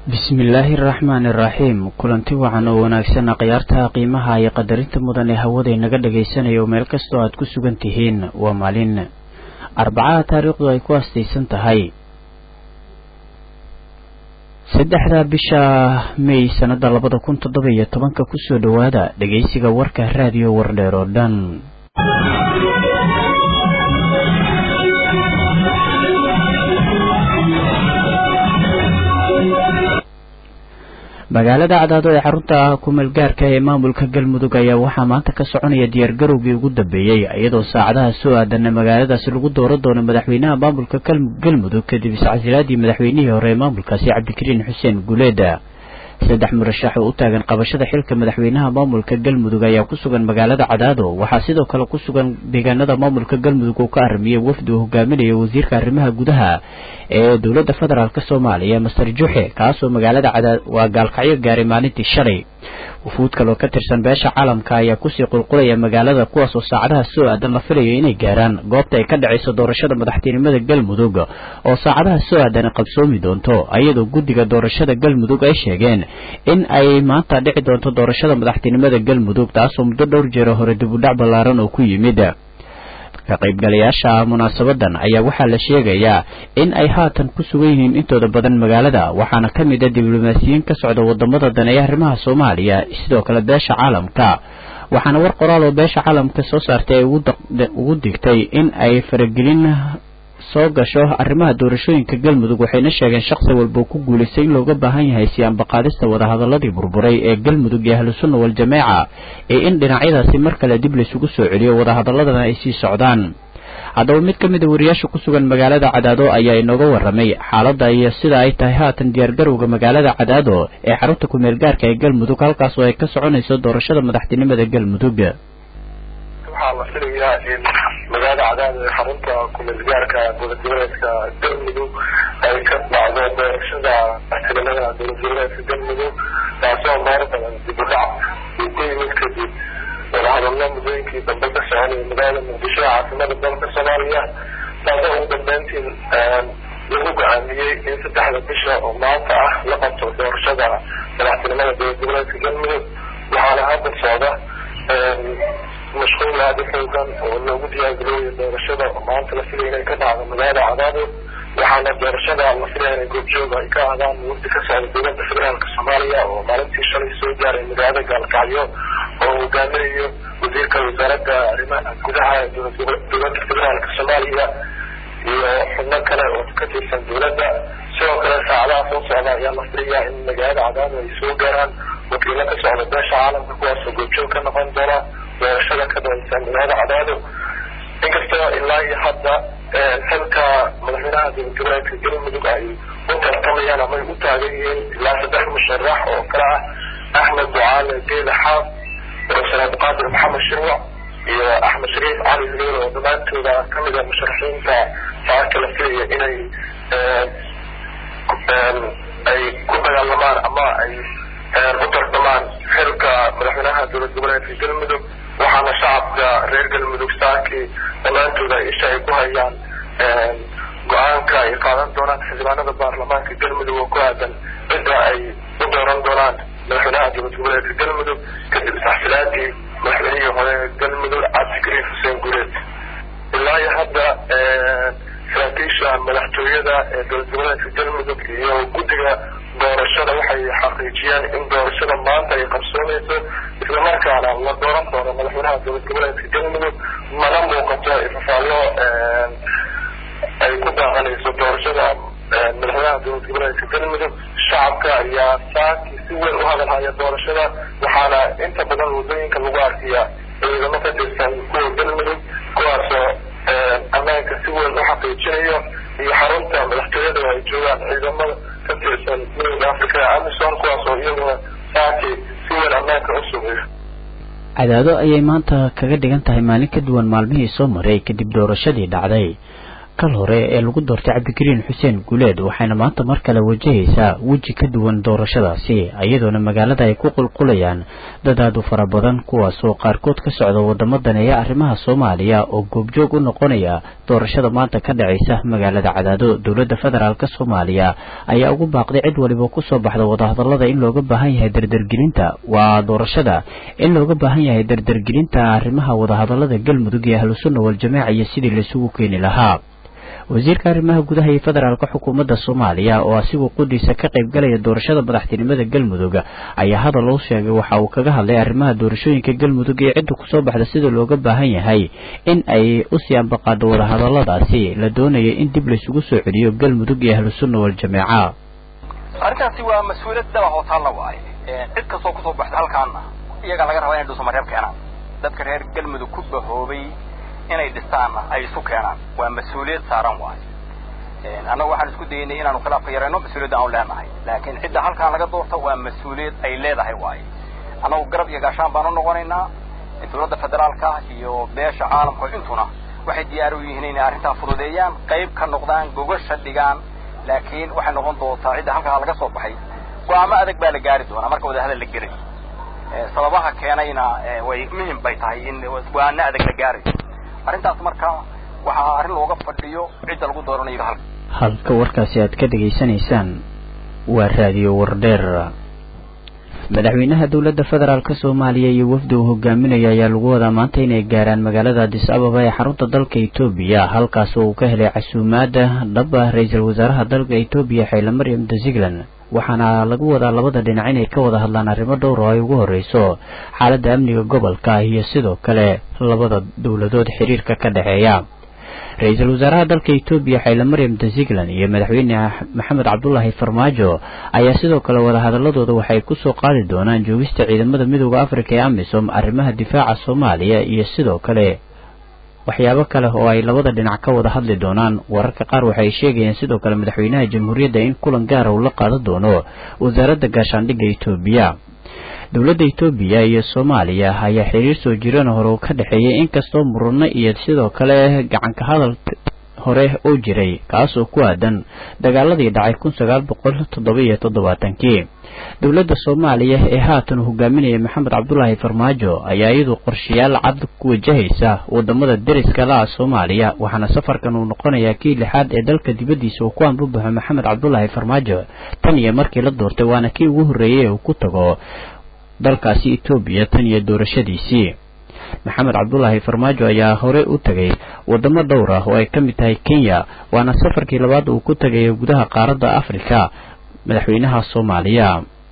bismillaahi araxmaani iraxiim kulanti wacan oo wanaagsan khiyaartaha qiimaha iyo qadarinta mudan ee hawaday naga dhagaysanayo meel kastoo aad ku sugan tihiin waa maalin arbacaha taariikhdu ay ku astaysan tahay saddexda bisha may sanada labada kun toddoba iyo tobanka kusoo dhowaada dhageysiga warka raadiyo wardheer oo dhan magaalada cadaado ee xarunta kumeelgaarka ee maamulka galmudug ayaa waxaa maanta ka soconaya diyaargarowgii ugu dambeeyey iyadoo saacadaha soo aadanna magaaladaasi lagu dooran doono madaxweynaha maamulka galmudug kadib iscasilaadii madaxweynihii hore ee maamulkaasi cabdikariin xuseen guuleeda saddex murashax oo u taagan qabashada xilka madaxweynaha maamulka galmudug ayaa ku sugan magaalada cadaado waxaa sidoo kale ku sugan deegaanada maamulka galmudug oo ka aramiyey wafdi uu hogaaminaya wasiirka arrimaha gudaha ee dowladda federaalk soomaaliya master juxe kaasoo magaalada cadaad waa gaalkacyo gaaray maalintii shalay wufuud kaloo ka tirsan beesha caalamka ayaa kusii qulqulaya magaalada kuwaas oo saacadaha soo aadan la filayo inay gaaraan goobta ay ka dhacayso doorashada madaxtinimada galmudug oo saacadaha soo aadan qabsoomi doonto ayadoo guddiga doorashada galmudug ay sheegeen in ay maanta dhici doonto doorashada madaxtinimada galmudug taasoo muddo dhowr jeero hore dibudhac ballaaran oo ku yimid ka qaybgalayaasha munaasabadan ayaa waxaa la sheegayaa in ay haatan ku sugan yihiin intooda badan magaalada waxaana ka mid a diblomaasiyiin ka socda wadamada daneeya arrimaha soomaaliya sidoo kale beesha caalamka waxaana war qoraal oo beesha caalamka soo saartay ay ugu digtay in ay faragelin soo gasho arrimaha doorashooyinka galmudug waxayna sheegeen shakhsi walba ku guulaystay in looga baahan yahay si ambaqaadista wadahadaladii burburay ee galmudug iyo ahlusunna wal-jameeca ee in dhinacyadaasi mar kale dib laysugu soo celiyo wadahadaladana ay sii socdaan haddaba mid ka mid a wariyaasha ku sugan magaalada cadaado ayaa inooga warramay xaaladda iyo sida ay tahay haatan diyaargarowga magaalada cadaado ee xarunta kumeel gaarka ee galmudug halkaas oo ay ka soconayso doorashada madaxtinimada galmudug waxaa la filayaa in magaalada cadaad ee xarunta kumeelgaarka dowlad goboleedka galmudug ay ka dhacdo doorashada madaxtinimada dowlad goboleedka galmudug taasoo meer badan dib u dhac uu ku yimid kadib wadahadallo muddooyinkii dambe ka soconaya magaalada muqdisho ee caasimada dalka soomaaliya taasoo ugu dambeyntii lagu go-aamiyey in saddexda bisha oo maanta ah la qabto doorashada madaxtinimada dowlad goboleedka galmudug waxaana hadda socda mashquul aada u xoogan oo loogu diyaargarooyo doorashada oo maanta la filaya inay ka dhacdo magaalada cadaado waxaana doorashada la filaya inay goobjooga ay ka aadaan wafdi ka socda dowladda federaalka soomaaliya oo maalintii shalay soo gaaray magaalada gaalkacyo oo hogaaminayo wasiirka wasaaradda arrimaha gudaha ee dowladda federaalka soomaaliya iyo xubno kale oo ka tirsan dowladda sidoo kale saacadaha soo socda ayaa la filayaa in magaalada cadaado ay soo gaaraan wakiilo ka socda beesha caalamka kuwaasoo goobjoog ka noqon doona doorashada ka dhaysa magaalada cadaado inkastoo ilaa iyo hadda xilka madaxweynaha dowlad goboleedka galmudug ay u tartamayaan ama ay u taagan yihiin ilaa saddex musharax oo kale ah axmed ducaale geela xaaf profesor abdiqaadir maxamed shirwac iyo axmed shariif cali hilool oo dhammaantooda kamid a musharaxiinta saaka la filaya inay ay ku dagaalamaan ama ay u tartamaan xilka madaxweynaha dowlad goboleedka galmudug waxaana shacabka reer galmudug saaki dhammaantooda isha ay ku hayaan go-aanka ay qaadan doonaan xildhibaanada baarlamaanka galmudug oo ku aadan cidda ay u dooran doonaan madaxweynaha dowlad goboleedka galmudug kadib isxsilaadii madaxweynihii hore galmudug cabdikariin xuseen guuleed ilaa iyo hadda saraakiisha madaxtooyada ee dowlad goboleedka galmudug iyo guddiga doorashada waxay xaqiijiyeen in doorashada maanta ay qabsoonayso islamarkaana la dooran doono madaxweynaha dowlad goboleedka galmudug mana muuqato ifafaallo ay ku daaqanayso doorashada madaxweynaha dowlad goboleedka galmudug shacabka ayaa saaki si weyn u hadalhaya doorashada waxaana inta badan wadooyinka lagu arkiyaa ciidamo ka tirsan kuwa galmudug kuwaasoo ammaanka si weyn u xaqiijinayo iyo xarunta madaxtooyada oo ay joogaan ciidamada ka tirsan midowda africa ee amison kuwaas oo iyaguna saaki si weyn ammaanka u sugayo cadaado ayay maanta kaga dhigan tahay maalin ka duwan maalmihii soo maray kadib doorashadii dhacday kal hore ee lagu doortay cabdikariin xuseen guuleed waxayna maanta mar kale wajahaysaa weji ka duwan doorashadaasi iyadoona magaalada ay ku qulqulayaan dad aad u fara badan kuwaasoo qaarkood ka socda wadamo daneeya arrimaha soomaaliya oo goobjoog u noqonaya doorashada maanta ka dhacaysa magaalada cadaado dowladda federaalk soomaaliya ayaa ugu baaqday cid waliba kusoo baxda wadahadalada in looga baahan yahay dardargelinta waa doorashada in looga baahan yahay dardargelinta arrimaha wadahadalada galmudug iyo ahlusunna waljamaaca iyo sidii laisugu keeni lahaa wasiirka arrimaha gudaha iyo federaalka xukuumadda soomaaliya oo asigu qudiisa ka qayb galaya doorashada madaxtinimada galmudug ayaa hadal u sheegay waxa uu kaga hadlay arrimaha doorashooyinka galmudug iyo cidda kusoo baxda sida looga baahan yahay in ay usii ambaqaado wadahadaladaasi la doonaya in dib laysugu soo celiyo galmudug iyo ahlusunna waljamaaca arrintaasi waa mas-uuliyad daba hootaalla waaye cid kastoo kusoo baxda halkaana iyagaa laga rabaa inay dhuusamareeb keenaan dadka reer galmudug ku bahoobay inay dhistaanna ay isu keenaan waa mas-uuliyad saaran waayo annagu waxaan isku daynay inaanu khilaafka yarayno mas-uuliyadda aanu leenahay laakiin cidda halkaan laga doorta waa mas-uuliyad ay leedahay waayo annagu garab iyo gaashaan baanu noqonaynaa dowladda federaalka iyo beesha caalamka intuna waxay diyaar u yihiin inay arrintaa fududeeyaan qayb ka noqdaan gogasha dhigaan laakiin waxay noqon doontaa cidda halkaa laga soo baxay go-aamo adag baa la gaari doonaa marka wadahadal la gelay sababaha keenayna way muhim bay tahay in go-aano adag la gaarayo arrintaas marka waxaa arrin looga fadhiyo cidda lagu dooranayo halka halka warkaasi aad ka dhegaysanaysaan waa raadiyo wardheer madaxweynaha dowladda federaalk soomaaliya iyo wafdi uu hogaaminaya ayaa lagu wadaa maanta inay gaaraan magaalada adis ababa ee xarunta dalka etoobiya halkaas oo uu ka helay casuumaada dhaba ra-iisul wasaaraha dalka etoobiya xayla maryam daziglan waxaana lagu wadaa labada dhinac inay ka wada hadlaan arrimo dhowr oo ay ugu horreyso xaaladda amniga gobolka iyo sidoo kale labada dowladood xiriirka ka dhexeeya ra-iisul wasaaraha dalka etoobiya xayla maryam daziglan iyo madaxweyne maxamed cabdulaahi farmaajo ayaa sidoo kale wadahadaladooda waxay kusoo qaadi doonaan joogista ciidamada midooda afrika ee amisom arrimaha difaaca soomaaliya iyo sidoo kale waxyaabo kale oo ay labada dhinac ka wada hadli doonaan wararka qaar waxay sheegayeen sidoo kale madaxweynaha jamhuuriyadda in kulan gaara uu la qaadan doono wasaaradda gaashaandhigga etoobiya dowladda etoobiya iyo soomaaliya ayaa xiriir soo jirana hore uu ka dhexeeyay inkastoo murano iyo sidoo kale gacanka hadal hore oo jiray kaasoo ku aadan dagaaladii dhacay kun sagaal boqol toddoba iyo toddobaatankii dowladda soomaaliya ee haatan uu hogaaminaya maxamed cabdulaahi farmaajo ayaa iyadu qorshayaal cad ku wajahaysa wadamada deriska la-a soomaaliya waxaana safarkan uu noqonayaa kii lixaad ee dalka dibaddiisa uu ku anbabaxo maxamed cabdulaahi farmaajo tan iyo markii la doortay waana kii ugu horreeyey uu ku tago dalkaasi etoobiya tan iyo doorashadiisii maxamed cabdulaahi farmaajo ayaa hore u tegay wadamo dhowr ah oo ay ka mid tahay kenya waana safarkii labaad uu ku tagayo gudaha qaaradda afrika madaxweynaha soomaaliya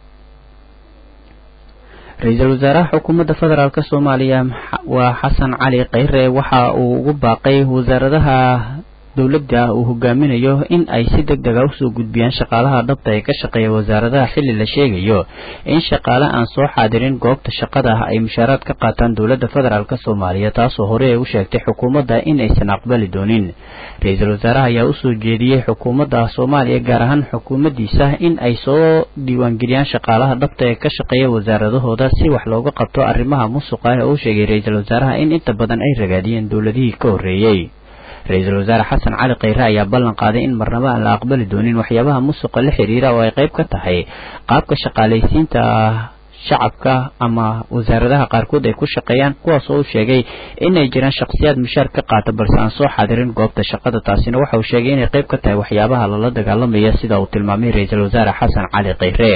ra-iisul wasaaraha xukuumadda federaalk soomaaliya waa xasan cali kheyre waxa uu ugu baaqay wasaaradaha dowladda uu hogaaminayo in ay si deg dega usoo gudbiyaan shaqaalaha dhabta ee ka shaqeeya wasaaradaha xilli la sheegayo in shaqaale aan soo xaadirin goobta shaqada ay mushaaraad ka qaataan dowladda federaalk soomaaliya taasoo hore ay u sheegtay xukuumadda in aysan aqbali doonin ra-iisul wasaaraha ayaa usoo jeediyey xukuumadda soomaaliya gaar ahaan xukuumaddiisa in ay soo diiwaangeliyaan shaqaalaha dhabta ee ka shaqeeya wasaaradahooda si wax looga qabto arrimaha musuqa ah oo u sheegay ra-iisul wasaaraha in inta badan ay ragaadiyeen dowladihii ka horreeyey ra-iisul wasaare xasan cali kheyre ayaa ballan qaaday in marnaba aan la aqbali doonin waxyaabaha musuqa la xiriira oo ay qayb ka tahay qaabka shaqaalaysiinta shacabka ama wasaaradaha qaarkood ay ku shaqeeyaan kuwaas oo u sheegay inay jiraan shakhsiyaad mushaar ka qaata balse aan soo xaadirin goobta shaqada taasina waxa uu sheegay inay qayb ka tahay waxyaabaha lala dagaalamaya sida uu tilmaamay ra-iisul wasaare xasan cali kheyre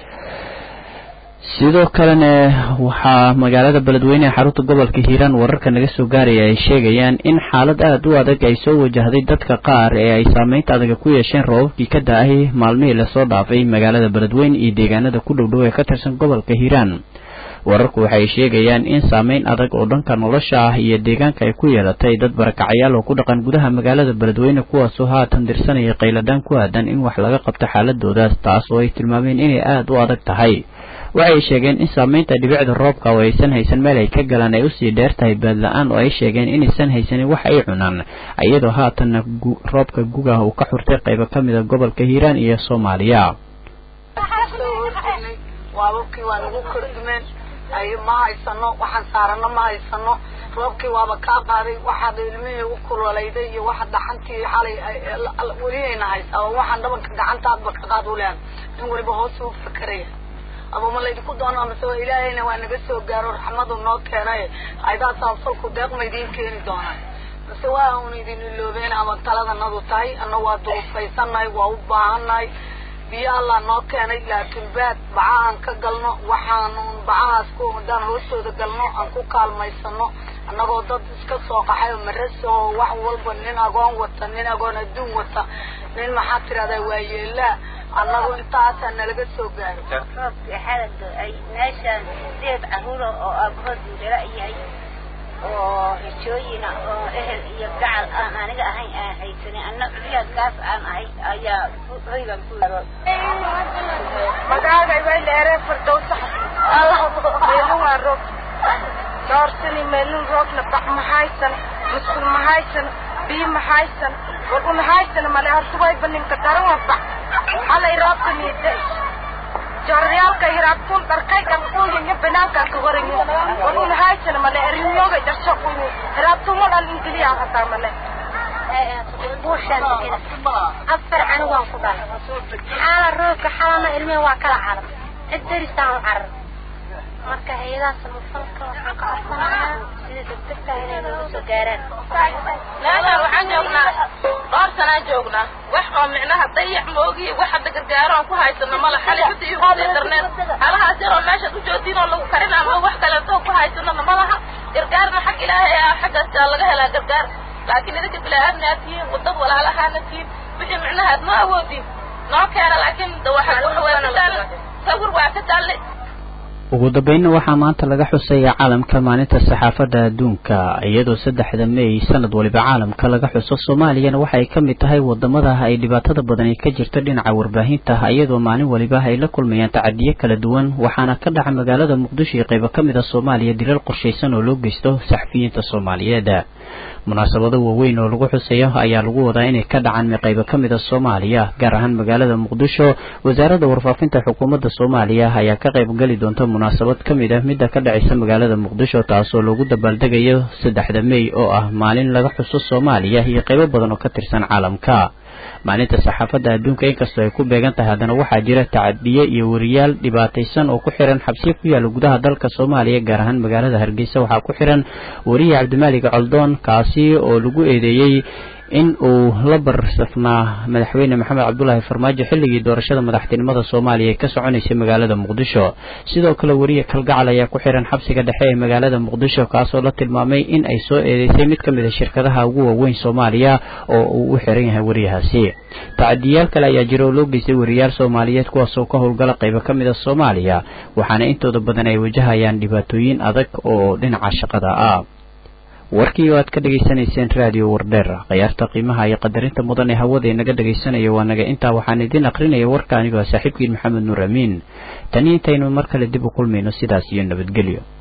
sidoo kalena waxaa magaalada beledweyne ee xarunta gobolka hiiraan wararka naga soo gaaraya ay sheegayaan in xaalad aada u adag ay soo wajahday dadka qaar ee ay saameynta adaga ku yeesheen roobabkii ka da-ay maalmihii lasoo dhaafay magaalada beledweyne iyo deegaanada ku dhowdhow ee ka tirsan gobolka hiiraan wararku waxay sheegayaan in saameyn adag oo dhanka nolosha ah iyo deegaanka ay ku yeelatay dad barakacyaal oo ku dhaqan gudaha magaalada beledweyne kuwaasoo haatan dirsanaya qayladaan ku aadan in wax laga qabto xaaladoodaas taas oo ay tilmaameen inay aada u adag tahay waxay sheegeen in saameynta dhibicda roobka oo aysan haysan meel ay ka galaan ay usii dheer tahay baadla-aan oo ay sheegeen inaysan haysanin wax ay cunaan iyadoo haatanna roobka gugaha uu ka xurtay qaybo ka mida gobolka hiiraan iyo soomaaliya waababkii waa nagu kordhumeen ay ma haysano waxaan saarano ma haysano roobkii waaba kaa qaaday waxaad ilmihii u kululayday iyo waxa dhaxantii xalay weliyayna haysaa oo waxaan dhabanka gacantaadba ka qaad u lehan in waliba hoos u fakeraya aba ma laydinku doono amase waa ilaahayna waa naga soo gaaro raxmadu noo keenay aydaa saabsalku deeq ma idiin keeni doonaan mase waa un idin iloobeen ama taladanadu tahay ana waa durufaysanahay waa u baahannahay biyo allah noo keenay laakiin baad baca aan ka galno waxaanun bacahaas ku haddaan hoostooda galno aan ku kaalmaysano annagoo dad iska soo qaxay oo maras oo wax walba nin agoon wata nin agoon adduun wata nin maxaa tirahdaa waa yeelaa annagu intaasaa nalaga soo gaaro roobkii xalada ay meeshaan sideed caruura oo aabahood duudala yahay oo hijooyina oo ehel iyo gacal aan aniga ahayn aan haysanin anna culiyaadkaas aan ahay ayaa hoygan ku yaro magaaga way dheeree fardowsa meelun waa roob doorsani meelun roobna bac mahaysan musqul mahaysan biyo mahaysan war umahaysan male hortubay baninka daran waa bac halay roobka miida joorayaalka hiraabtuun dharkay dhankuuyinya banaankaa ka waranyo war umahaysan male erinyoogay dharsho kuyu hiraabtuun wadan ingiliyaa hataa male buushaan degena afar anigu waan ku dhalay xaala roobka xalana ilmihii waa kala carar cid derisaan u carar marka hay-adaha samafalka waxaan ka codsanayaa sida degdegta inay nooga soo gaaraan meeshaan waxaan joognaa dhowr sanaan joognaa wax oo micnaha dayax moogiyo wax hadda gargaaro aan ku haysano mala xali xuta iyo kusii darneed halahaas yar oo meeshaad u joogtiin oo lagu karin ama wax kaleeto ku haysanona malaha gargaarna xag ilaahay ah xaggaas laga helaa gargaar laakiin idinka bilaa-aadna aad tihiin wadad walaalahaana tihiin wixii micnaha aad noo awoodin noo keena laakiin waxa waa ka taal sawir waa ka taalle ugu dambeynna waxaa maanta laga xusaya caalamka maalinta saxaafadda adduunka iyadoo saddexda may sanad waliba caalamka laga xuso soomaaliyana waxa ay ka mid tahay wadamada ay dhibaatada badani ka jirto dhinaca warbaahinta iyadoo maalin waliba ay la kulmayaan tacadiyo kala duwan waxaana ka dhaca magaalada muqdisho iyo qaybo ka mid a soomaaliya dilal qorshaysan oo loo geysto saxafiyiinta soomaaliyeed munaasabado waaweyn oo lagu xusayo ayaa lagu wadaa inay ka dhacaan qaybo ka mid a soomaaliya gaar ahaan magaalada muqdisho wasaaradda warfaafinta xukuumadda soomaaliya ayaa ka qayb geli doonta munaasabad ka mid ah midda ka dhacaysa magaalada muqdisho taasoo lagu dabaaldegayo saddexda mey oo ah maalin laga xuso soomaaliya iyo qaybo badan oo ka tirsan caalamka maalinta saxaafadda adduunka inkastoo ay ku beegan tahay haddana waxaa jira tacadiye iyo wariyaal dhibaataysan oo ku xiran xabsiya ku yaalla gudaha dalka soomaaliya gaar ahaan magaalada hargeysa waxaa ku xiran wariye cabdimaalig coldoon kaasi oo lagu eedeeyey in uu la barsafnaa madaxweyne maxamed cabdulaahi farmaajo xilligii doorashada madaxtinimada soomaaliya ee ka soconaysay magaalada muqdisho sidoo kale wariye kalgacal ayaa ku xiran xabsiga dhexe ee magaalada muqdisho kaasoo la tilmaamay in ay soo eedeysay mid ka mid a shirkadaha ugu waaweyn soomaaliya oo uu u xiran yahay wariyahaasi tacadiyaal kale ayaa jira oo loo geystay wariyaal soomaaliyeed kuwaasoo ka howlgala qaybo ka mid a soomaaliya waxaana intooda badan ay wajahayaan dhibaatooyin adag oo dhinaca shaqada ah warkii oo aad ka dhegaysanayseen raadiyo wardheer khayaarta qiimaha iyo qadarinta mudan ee hawada inaga dhegaysanaya waa naga intaa waxaan idin aqrinaya warka anigoo saaxiibkiin maxamed nuur amiin tani intaynu mar kale dib u kulmayno sidaas iyo nabadgelyo